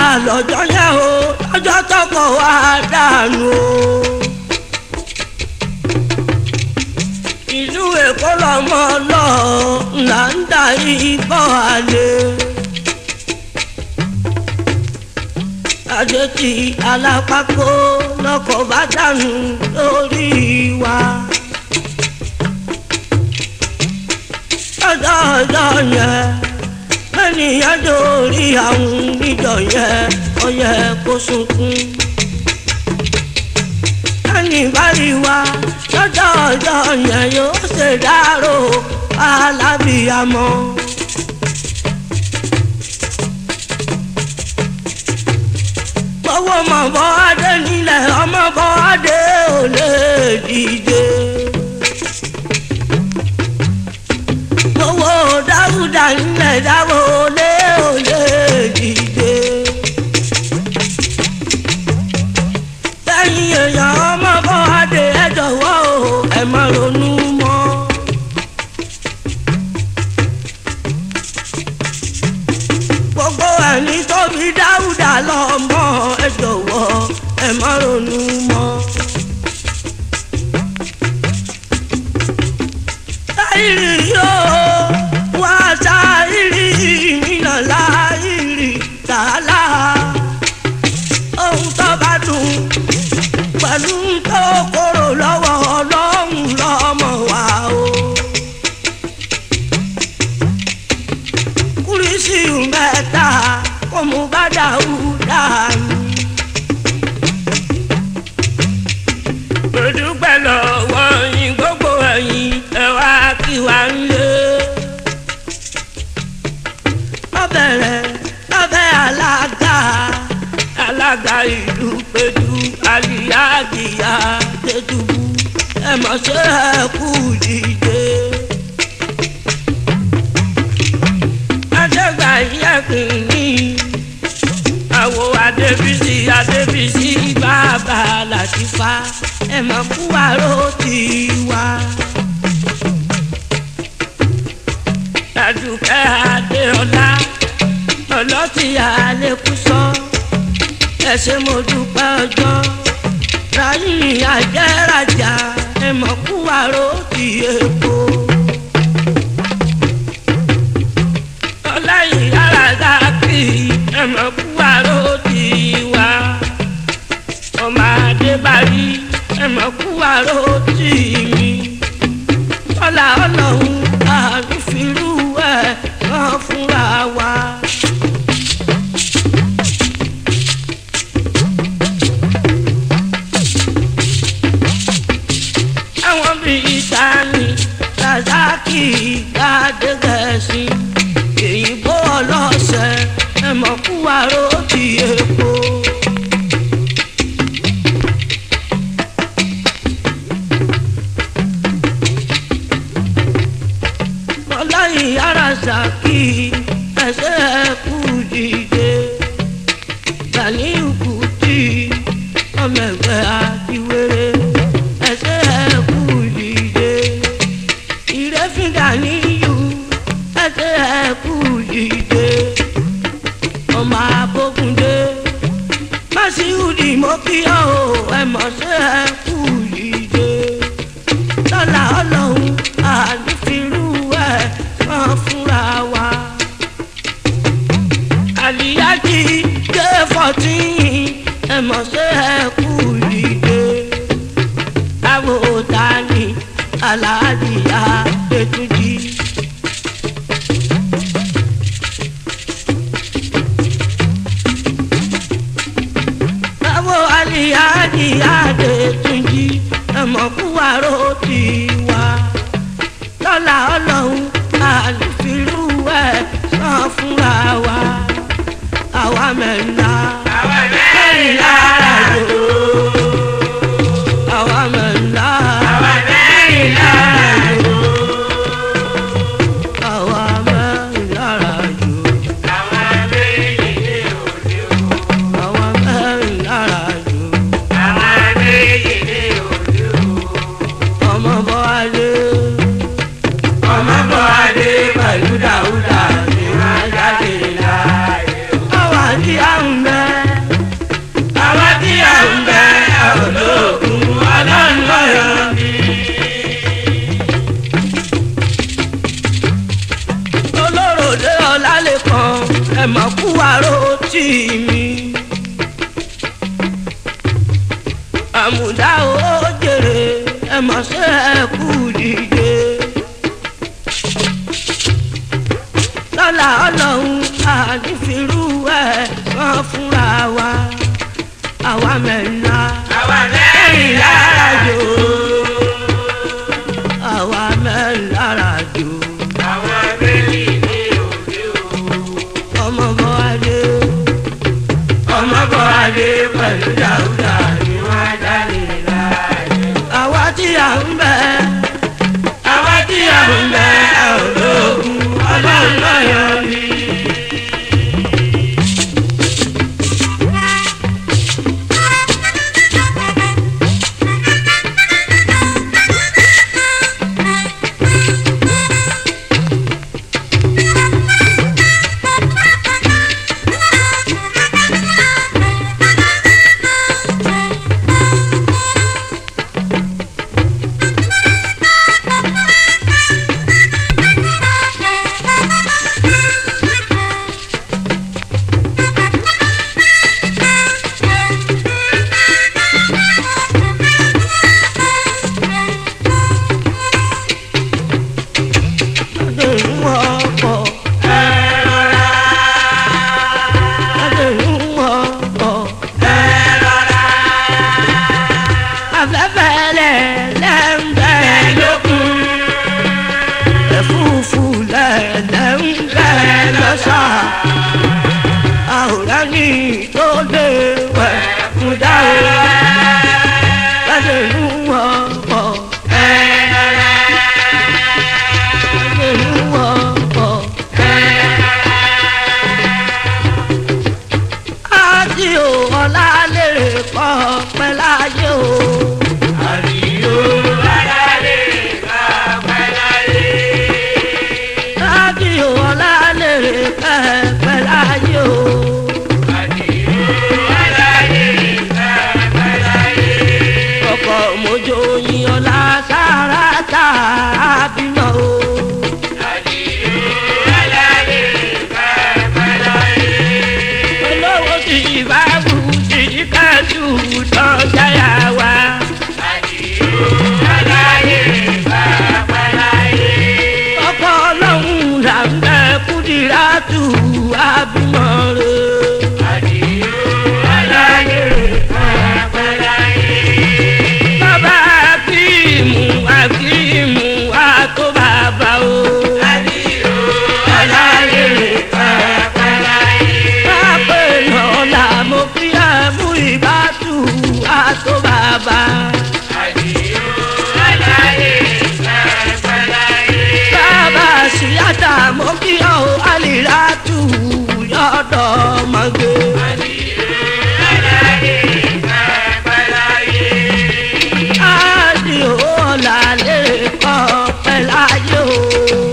lọ́jọ́ yẹn o lọ́jọ́ tọkọ wa dànù o. ìlú èkó lọmọ lọ là ń da ibọ̀ àlè. àjèjì alápákó lọkọ̀ bá dànù lórí wa. ọjọ́ ọjọ́ yẹn ènìyàn dórí àwọn níjọ yẹn ó yẹ kó sunkún. ẹni bá rí wa lọ́jọ́ ọjọ́ yẹn yóò ṣe dárò alábìyamọ. gbowó mọ̀ bọ́ adé nílẹ̀ ọmọ bọ́ adé ò lè dìde. gbowó dáúdà nílẹ̀ dáwọ́ ò lè ò lè dìde. lẹ́yìn èèyàn ọmọ bọ́ adé ẹ jọ̀wọ́ o ẹ má ronú mọ́. gbogbo ẹni tó bí dáúdà lọ́mọ ẹ jọ̀wọ́ ẹ má ronú mọ́. sáírì yóò wá sáírì nínà láírì tààlà ohun tó bá dùn pẹ̀lú tó kóró lọ́wọ́ ọlọ́run lọ́mọ wa o. kúrísì mẹ́ta kò mú bá dáúdà mi. mo dúpẹ́ lọ́wọ́ yín gbogbo ẹ̀yin ẹ wá kí wá ń lé. lọ́bẹ̀rẹ̀ lọ́bẹ̀ alága alága ìlú pẹ̀lú àlìyáàgìyà tẹ̀dùbù ẹ mọ̀ ṣe ẹ kú dìde. adégbà yẹ̀kùn ní àwo adébísí adébísí bàbá làtìfá ẹ mọ̀ kú àrò tiwa. Àdùkẹ́ Adéọlá ọlọ́tí àlékúsọ ẹ ṣé mo dúpẹ́ ọjọ́ ráyìn àjẹ́rajà ẹ mọ̀ kú àrò ti èkó. ọláyìn alága kì í ẹ mọ̀ kú àrò ti wá. ọmọ adébárí ẹ mọ̀ kú àrò tì mí. ọlá ọlọ́run àrífìrú ẹ̀ rán fúnra wa. àwọn bíi sani razaki adégẹ̀sì èyìnbó ọlọ́sẹ̀ ẹ̀mọ́kúwárò ti èkó. ọláyìn arasaki ẹsẹ̀ ẹ̀kú dìde Ganiu Kuti ọmọ ẹgbẹ́ àtiwéré ẹsẹ̀ ẹ̀kú dìde ìrẹ́fín Ganiu ẹsẹ̀ ẹ̀kú dìde ọmọ abókundé Masiudi mo kí ọ o ẹ mọ̀ ṣe ẹ̀kú dìde lọ́la ọlọ́run ànífirú ẹ̀ máa fúnra wa. àlìyájí dé fourteen ẹ mọ̀ ṣe ẹ kú ìdè. àwọn òòtá ni aláàjìyá ètùjì. àwọn àlìyájìyá ètùjì ẹ mọ̀ kú àrò tiwa. lọ́la ọlọ́run àlùfíìlú ẹ̀ sàn fúnra wa. àwa mẹ́rinlá. àwa mẹ́rìnlá ràjò. àwa mẹ́rinlá. àwa mẹ́rìnlá ràjò. àwa mẹ́rinlá ràjò. àwa méjì ní òde o. àwa mẹ́rinlá ràjò. àwa méjì ní òde o. ọmọ bọ́ adé. ọmọ bọ́ adé pẹ̀lú dáúdà ni wọ́n jáde láàyè o. àwa ní àrùn bẹ́ẹ̀. àmùdá ó jèrè ẹ mọ̀ ṣe ẹ kú dìde. lọ́la ọlọ́run àdìfirú ẹ̀ kan fúnra wa àwa mẹ́rinlá àwa mẹ́rin lára jò. àwa mẹ́rinlá ràjò àwọn méjì ní òde o. ọmọ bọ́ adé ọmọ bọ́ adé pẹ̀lú dáúdà ni wọ́n jáde láàyè. àwa tí à ń bẹ àwa tí a ń bẹ ológun ọlọ́run lọ́yọ̀ ni. adé ń wọ ọkọ̀ ẹ rọra adé ń wọ ọkọ̀ ẹ rọra afẹ́fẹ́ lẹ̀ lẹ́ńbẹ́ lókun. ẹ̀fúùfù lẹ̀ lẹ́ńbẹ́ lọ́sà àwòrán ní tó lé wẹ̀ fún dáhùn adé ń wọ ọkọ̀ adé ń wọ ọkọ̀. àti ò ọ̀la lèrè kọ́ pẹ́ láyé o. Àdìyó alálè ká pẹ́ láyé. àti ò ọ̀la lèrè kọ́ pẹ́ láyé o. Àdìyó alálè ká pẹ́ láyé. ọkọ̀ mojo yin ọ̀la sára tá a bímọ o. Àdìyó alálè ká pẹ́ láyé. olówó ti bá bù ti kájú tán jáyà wá. Àdìyó alálè ká pẹ́ láyé. ọkọ̀ ọlọ́run là ń bẹ kúdìrá tù àbímọ rẹ̀. Àdìyó alálè ká pẹ́ láyé. bàbá akíìmù akíìmù àtó bàbá o. Àdìyó alálè ká pẹ́ láyé. pápẹ́ lọ́la mo kí ẹ mú ìbátú àtó bàbá. Àdìyó alálè ká pẹ́ láyé. bàbá síyáta mo kí ọ àlìrátù yọ̀dọ̀ mọ́gbé. àdìo ọ̀la lè kọ́ pẹ́ láyé o.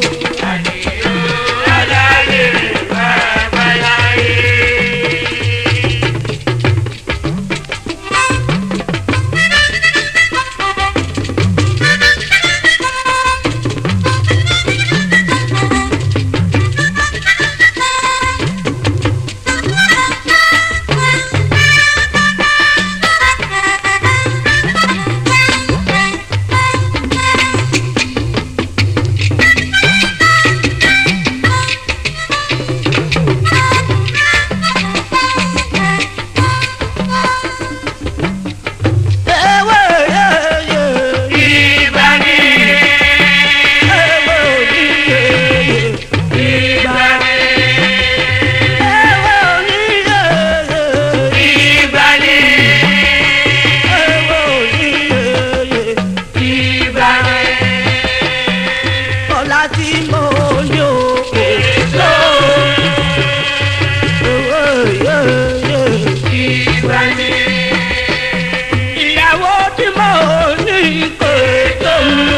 ewé yeye ewé oníyeye ewé oníyeye ewé oníyeye ọ̀la tí mo ní o kò tó ewé yeye ìyàwó tí mo ní kò tó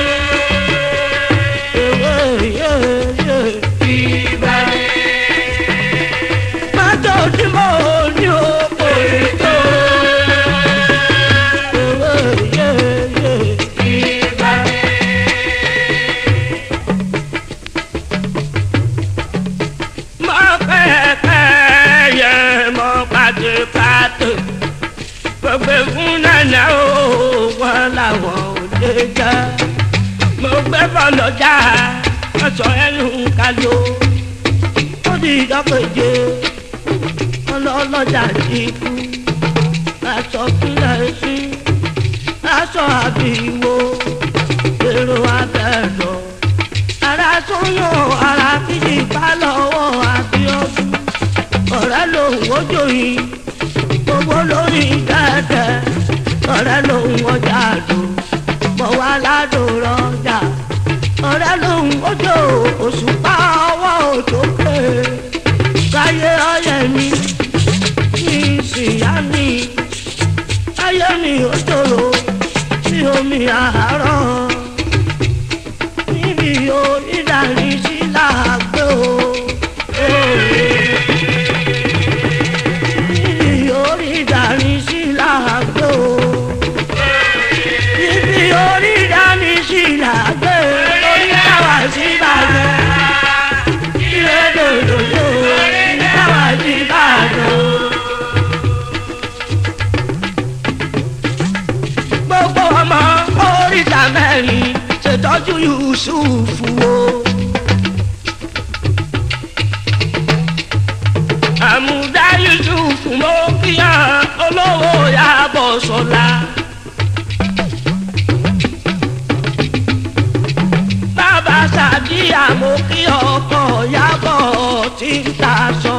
ewé yeye mọ́tò tí mo ní o kò tó ewé yeye. mọ pẹ́ẹ́pẹ́ yẹ mọ pàtẹ́pàtẹ́ mo gbé fún nana o wọn làwọn ò lè jẹ mo gbé bọ́lọ́jà wọ́n sọ ẹnu kálò ó di ìdọ́kẹ̀jẹ ọlọ́lọ́jà ti kú aṣọ kílẹ̀ sí aṣọ àbíwò èrò abẹ́rọ̀ ara tó yàn ara kìí bá lọ́wọ́ àbíọ́dún ọ̀rẹ́ lòun ojú yìí gbogbo lórí dẹ́dẹ́ ọ̀rẹ́ lòun ọjà dùn mọ̀ wá ládùn rọjà ọ̀rẹ́ lòun ojú òṣùpá ọwọ́ òtókè káyé ọyẹ mi ní ìsìyá mi ayé mi ò tòrò sí omi àárọ̀ níbi onídàárí sí làágbé o. níbi onídàárí sí làágbé o. níbi onídàárí sí làágbé orí káwá sí bàjẹ́. ilé dòdòdò orí káwá sí bàjẹ́. gbogbo ọmọ oríta mẹ́rin ṣètọ́jú yusufu o. àmúdá yusufu mo kíyàn olówó yàbọ̀ sọ́la. bàbá sàdíyà mo kí ọkọ̀ yàbọ̀ tí ń ta sọ.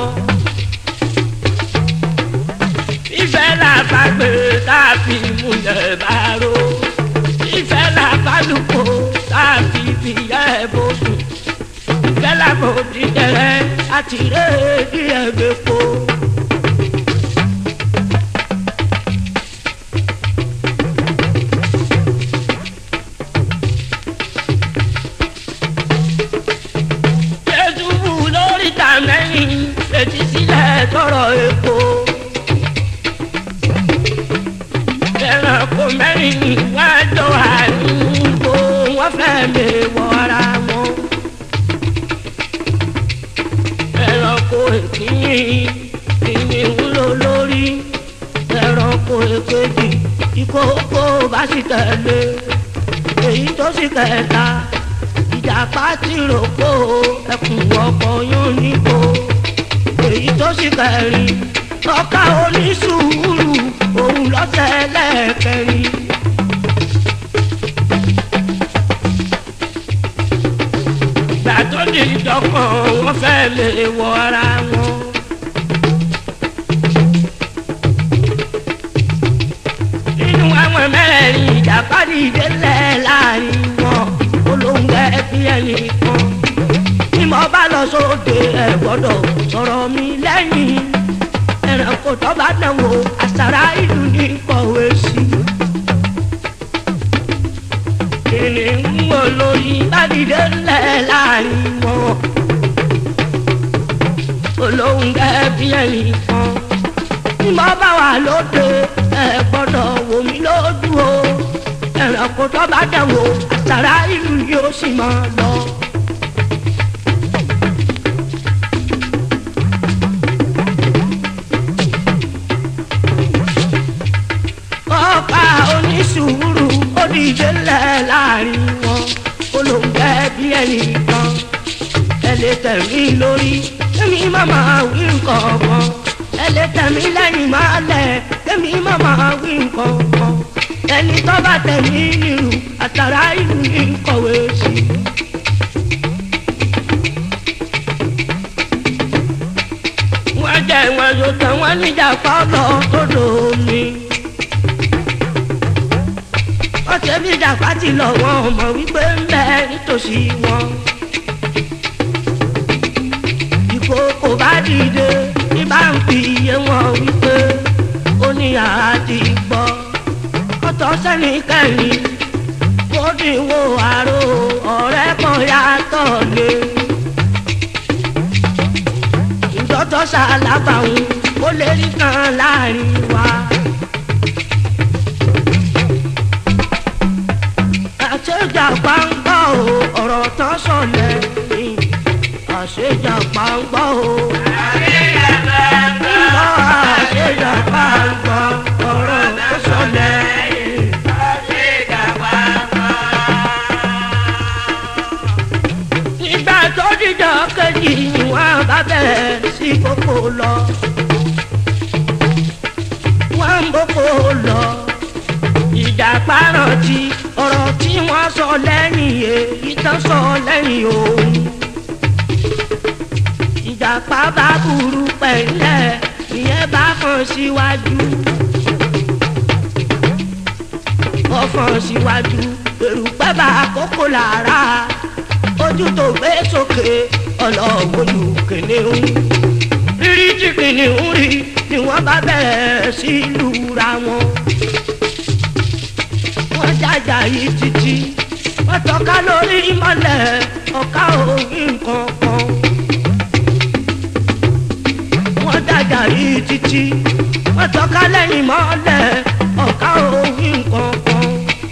ìfẹ́ làbàgbé káfí múlẹ̀ bá ro ìfẹ́ làbálùkò káfí fìyẹ́ bòdù ìfẹ́ làbòdì tẹ̀rẹ́ àti rédí ẹ̀gbẹ́ po. jésù wù lórí tàmẹ́yìn fetí sílẹ̀ tọrọ epo. ẹranko mẹ́rin wájọ àdúgbò wọ́n fẹ́ lè wọra wọn. ẹranko ìkíni ìní wúlò lórí ẹranko èkejì ìkókó bá sì tẹ̀lé èyí tó sì kẹta ìjàpá ti rògbò ẹkùn ọkọ̀ yóò níbo èyí tó sì kẹrin ọkà onísùúrù òun lọ́sẹ̀ lẹ́ẹ̀kẹrin. gbà tó di dọ́kàn wọ́n fẹ́ lè wọ ara wọn. nínú àwọn mẹ́rin ìjàpá dìde lẹ̀ láàrin wọn olóńgbẹ bí ẹnì kan. bí mo bá lọ sóde ẹ̀ gbọ́dọ̀ sọ̀rọ̀ mi lẹ́yìn ẹranko tó bá dánwò àṣàrà ìlú ní kọ̀wé sí. kìnìún olóyin bá dìde ńlẹ̀ láàrin wọn. olóhùn gẹ́bí ẹ̀yìn kan. tí mo bá wà lóde ẹ gbọ́dọ̀ wò mí lójú o. ẹranko tó bá dánwò àṣàrà ìlú yóò sì máa lọ. ọ̀pá onísùúrù ó dìde lẹ̀ láàrin wọn olóńgbẹ bí ẹnì kan ẹ lè tẹ̀mí lórí èmi màmá wí nǹkan kan ẹ lè tẹ̀mí lẹ́yìn máa lẹ̀ èmi màmá wí nǹkan kan ẹni tó bá tẹ̀mí nírú àtàrà ìlú ní kọ̀wé sí. wọ́n jẹ́ wọn yóò tẹ̀ wọ́n níjà pọ́lọ́ tó dòó mi ọtí ẹbí dàgbà ti lọ wọn ọmọ wípé ń bẹ nítòsí wọn. ìkókò bá dìde ní bá ń fi iye wọn wípé ó ní àti gbọ́. ọ̀tọ̀ sẹ́ni kẹ́yìn kó dìwọ́ àrò ọ̀rẹ́ kan yàtọ̀ lé. ìjọ́tọ̀ ṣàlábàáhùn ó lè rí kan láàrin wa. àṣejà pàǹgbà o ọ̀rọ̀ tán sọ̀lẹ̀ ni àṣejà pàǹgbà o. àṣejà pàǹgbà àṣejà pàǹgbà ọ̀rọ̀ méjì ni wọ́n bá bẹ̀rẹ̀ sí kókó lọ. wọ́n ń bókó lọ. ìjàpá rántí ọ̀rọ̀ tí wọ́n sọ lẹ́yìn èyí tán sọ lẹ́yìn òun. ìjàpá bá burú pẹ̀lẹ́ ìyẹn bá kàn síwájú. ọ̀fọ̀n síwájú èrùpẹ́ bá kókó lára ojú tó gbé sókè ọlọ́wọ́lù kìnìún rírí tí kìnìún rí ni wọ́n bá bẹ̀rẹ̀ sí lura wọn. wọ́n jàjà yìí títí wọ́n tọ́ka lórí mọ́lẹ̀ ọ̀ka òrí nǹkan kan. wọ́n jàjà yìí títí wọ́n tọ́ka lẹ́yìn mọ́lẹ̀ ọ̀ka òrí nǹkan kan.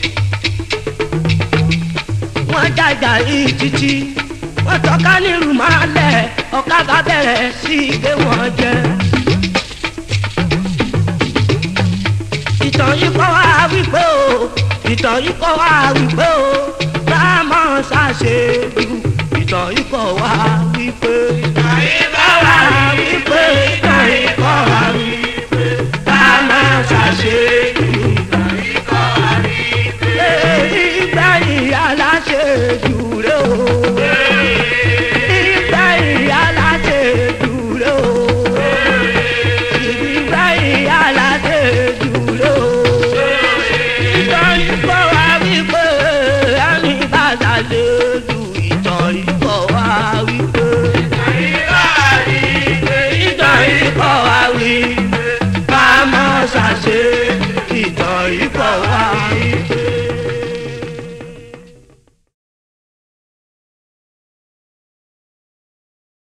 wọ́n jàjà yìí títí wọ́n tọ́ka nílùú máa lẹ̀ ọ̀ka bá bẹ̀rẹ̀ sí gbé wọn jẹ. ìtàn yìí kọ́ wá wípé o ìtàn yìí kọ́ wá wípé o rámọ̀ ṣàṣejù ìtàn yìí kọ́ wá wípé Ìtàn yìí kọ́ wá wípé